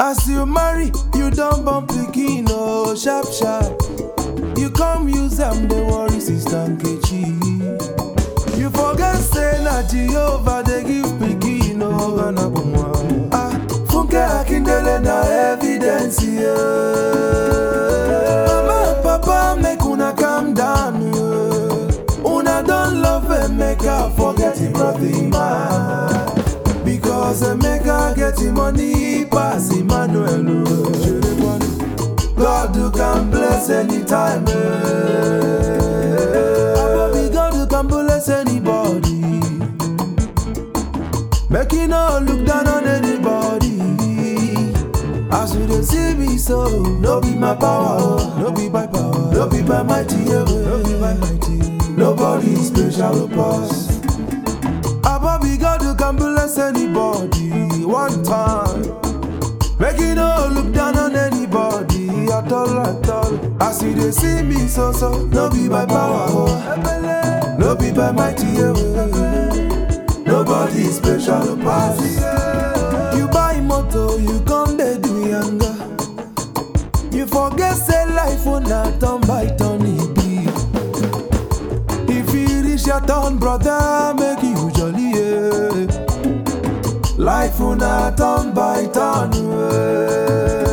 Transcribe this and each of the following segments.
As you marry, you don born pikin oh sharp sharp. You come use am dey worry sister Nkechi. You forget say na Jehovah dey give pikin oh. Ah, Funke Akindele na evidence yeah. Mama and papa make una calm down. Yeah. Una don love Emeka forget him brother man. Because Emeka get him money pass Emmanuel. oh. God you can bless anytime. Eh. Abobi God you can bless anybody. Make you no look down on anybody. As you dey see me so, no be my power, oh. no be by power, no be by mighty, yeah, no be by mighty. Nobody special pass. Abobi God you can bless anybody one time. Make you no look down on anybody at all, at all. As you dey see me so so, no be by power, oh. no be by mighty, yeah, Nobody special pass. You buy motor, you come dey do yanga. You forget say life una turn by turn e be. If you reach your turn, brother, make you jolly, yeah. Life una turn by turn, yeah.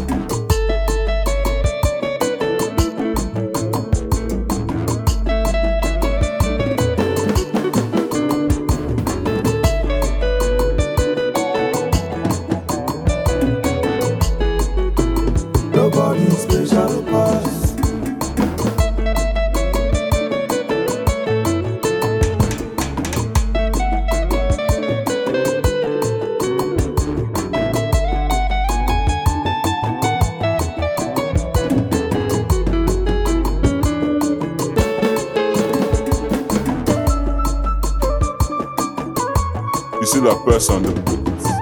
Nobody special pass. You see that person, the